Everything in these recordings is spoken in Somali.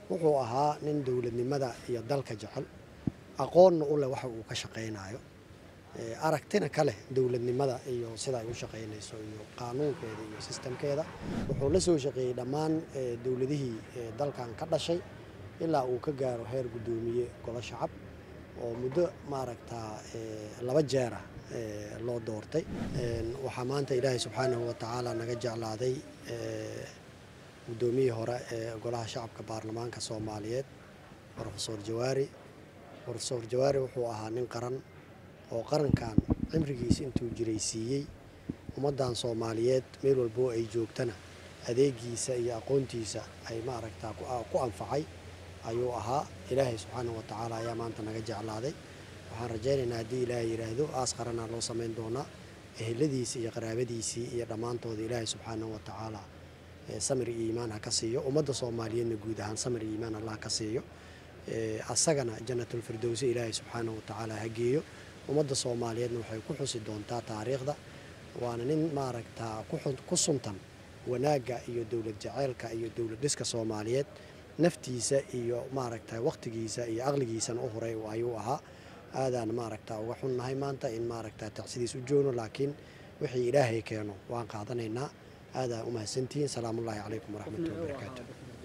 wuxuu ahaa nin dowladnimada iyo dalka jecel aqoonna u leh waxa uu ka shaqaynayo aragtina ka leh dowladnimada iyo sida ay u shaqaynayso iyo qaanuunkeeda iyo sistamkeeda wuxuu la soo shaqeeyey dhammaan dowladihii dalkan ka dhashay ilaa uu ka gaaro heer guddoomiye golo shacab oo muddo maaragtaa laba jeera loo doortay waxaa maanta ilaahay subxaanahu watacaala naga jeclaaday guddoomiyihii hore ee golaha shacabka baarlamaanka soomaaliyeed rofesor jawaari rofesor jawaari wuxuu ahaa nin qaran oo qarankan cimrigiisa intuu jiray siiyey ummaddan soomaaliyeed meel walboo ay joogtana adeegiisa iyo aqoontiisa ay maaragtaa ku anfacay ayuu ahaa ilaahay subxaanahu watacaala ayaa maanta naga jeclaaday waxaan rajaynaynaa haddii ilaahay yidhaahdo aas qaranaa loo samayn doonaa eheladiisii iyo qaraabadiisii iyo dhammaantooda ilaahay subxaanahu watacaala samir iyo iimaan ha ka siiyo ummadda soomaaliyeedna guud ahaan samir iyo iimaan allah ka siiyo asagana janatulfirdowsi ilaahay subxaanahu watacaala ha geeyo ummadda soomaaliyeedna waxay ku xusi doontaa taariikhda waana nin maaragtaa ku suntan wanaagga iyo dowlad jaceylka iyo dowlad dhiska soomaaliyeed naftiisa iyo maaragta wakhtigiisa iyo aqligiisana u horay ayuu ahaa aadaan maaragta uga xunnahay maanta in maaragta tacsidiis u joogno laakiin wixii ilaahay keeno waan qaadanaynaa aadaan u mahadsantihiin salaamullaahi calaykum waraxmatullahi wabarakaatu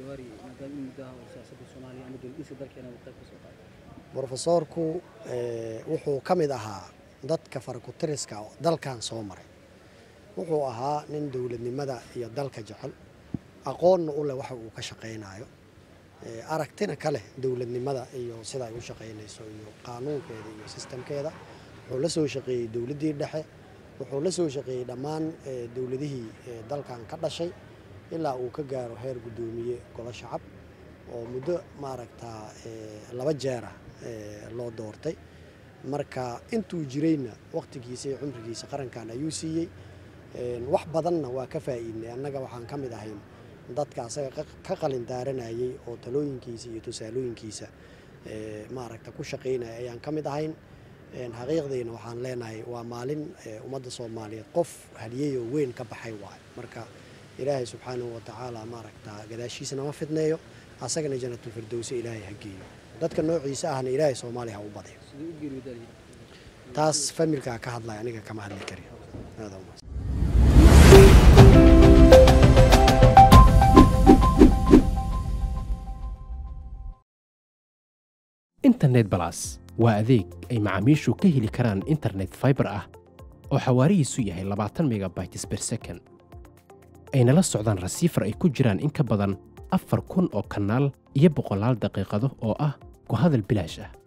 brofesoorku wuxuu ka mid ahaa dadka farakutiriska dalkan soo maray wuxuu ahaa nin dowladnimada iyo dalka jecel aqoonna u leh waxa uu ka shaqaynayo aragtina ka leh dowladnimada iyo sida ay u shaqaynayso iyo qaanuunkeeda iyo sistamkeeda wuxuu la soo shaqeeyey dowladdii dhexe wuxuu la soo shaqeeyey dhammaan dowladihii dalkan ka dhashay ilaa uu ka gaaro heer guddoomiye golo shacab oo muddo maaragtaa laba jeera loo doortay marka intuu jirayna wakhtigiisa iyo cumrigiisa qarankan ayuu siiyey wax badanna waa ka faa'iidnay annaga waxaan ka mid ahayn dadka asaga ka qalin daaranayay oo talooyinkiisa iyo tusaalooyinkiisa maaragta ku shaqaynaya ayaan ka mid ahayn xaqiiqdiina waxaan leenahay waa maalin ummadda soomaaliyeed qof haliyeyoo weyn ka baxay waay marka ilaahay subxaanahu watacaala maaragta gadaashiisana ma fidneeyo asagana janatulfirdowsi ilaahay ha geeyo dadka noociisa ahna ilaahay soomaaliya ha u badiyo taas familkaa ka hadlaya aniga kama hadli karin internet balas waa adeeg ay macaamiishu ka heli karaan internet faibar ah oo xawaarihiisu yahay labaatan megabytes ber second ayna la socdaan rasiifar ay ku jiraan in ka badan afar kun oo kanaal iyo boqolaal daqiiqado oo ah ku hadal bilaash ah